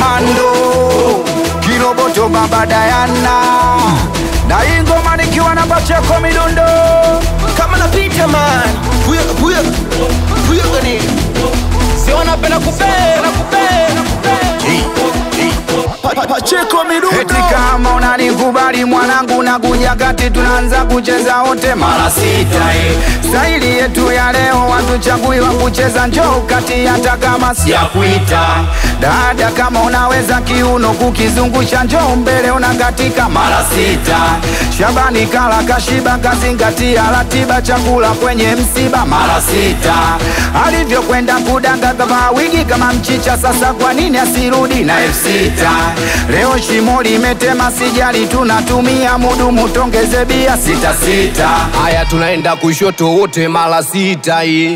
komando kiroboto baba dayana na hii ngoma nikiwa na bacheko midundo kama napita man huyo huyo huyo gani si wanapenda kupenda kupenda Pa- pa- Pacheko midundo eti kama unanikubali mwanangu na kuja kati tunaanza kucheza wote mara sita eh. staili yetu ya leo watuchagui wa kucheza njoo kati hata kama si ya kuita dada kama unaweza kiuno kukizungusha njoo mbele unakatika mara sita shabani kala kashiba kazingatia ratiba chakula kwenye msiba mara sita alivyokwenda kudanga kama wigi kama mchicha sasa kwa nini asirudi na elfu sita leo shimo limetema sijali tunatumia mudumu tongeze bia sita sita haya tunaenda kushoto wote mara sita hii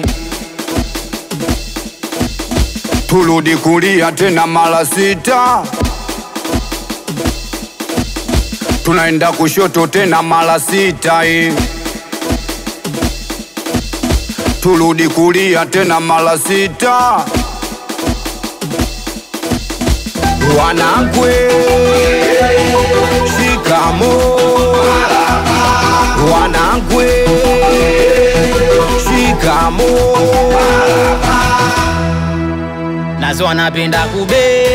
turudi kulia tena mara sita tunaenda kushoto tena mara sita hii turudi kulia tena mara sita wanakwe shikamo wanakwe shikamo nazo wanapenda kube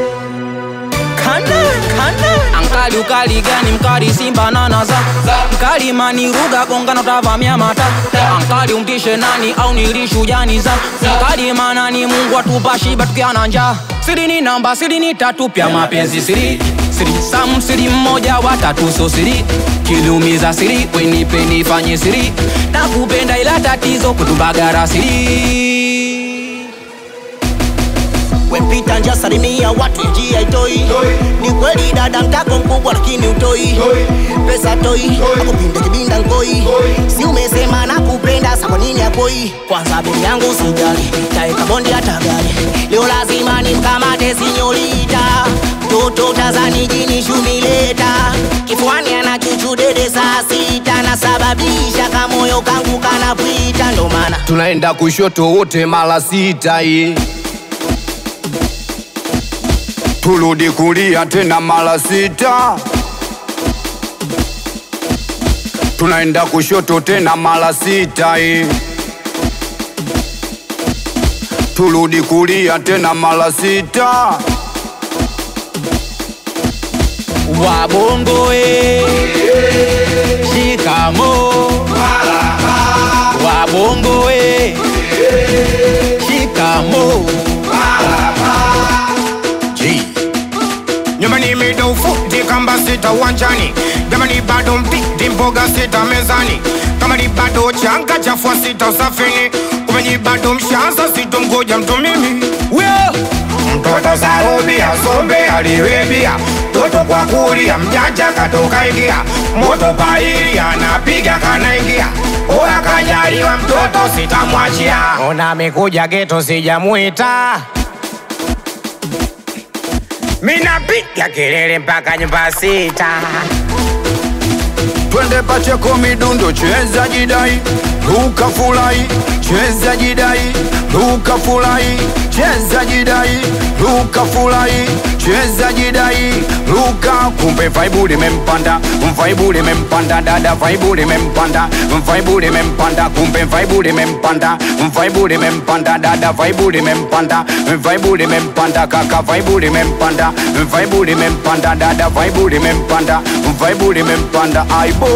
kana kana ankali ukali gani mkali simba nanaza mkali maniruga gongano tavamia mata ankali umtishe nani au nilishujani za mkali manani mungu atupa shiba tukiana njaa siri ni namba siri ni tatu pya mapenzi siri siri sam siri mmoja watatu so siri kilumiza siri wenipe nifanye siri nakupenda ila tatizo kutubagara siri wempita nja salimia watu njia itoi ni kweli dada mtako mkubwa lakini utoi pesa toi akupinde kibinda nkoi si umesema na kupenda sa kwa nini akoi kwanza bei yangu sijali taeka bondi hata gari leo lazima nimkamate sinyolita mtoto tazani jini shumileta kifuani ana chuchu dede saa sita nasababisha kamoyo kangu kanapwita ndo maana tunaenda kushoto wote mara sita hii turudi kulia tena mara sita tunaenda kushoto tena mara sita hii turudi kulia tena mara sita wabongo e shikamo wabongo e shikamo nyumbani mida ufuti kamba sita uwanjani jamani bado mpiti mboga sita mezani kama ni bado changa chafua sita usafini kumenyi bado mshanza sitomgoja mtu mimi mtoto sarubia sombe aliwebia toto kwa kulia mjanja katoka ingia moto paili anapiga kanaingia oya kajaliwa mtoto sitamwachia ona amekuja geto sijamwita minapiga kelele mpaka nyumba sita twende pacheko midundo cheza jidai luka fulai cheza jidai luka fulai cheza jidai luka fulai cheza jidai luka kumbe vaibu limempanda vaibu limempanda dada vaibu limempanda vaibu limempanda kumbe vaibu limempanda vaibu limempanda dada vaibu limempanda vaibu limempanda kaka vaibu limempanda vaibu limempanda dada vaibu limempanda vaibu limempanda aibo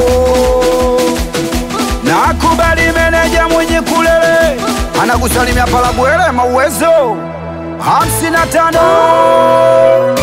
nakubali meneja mwenye kulele anakusalimia palabwele mauwezo hamsini na tano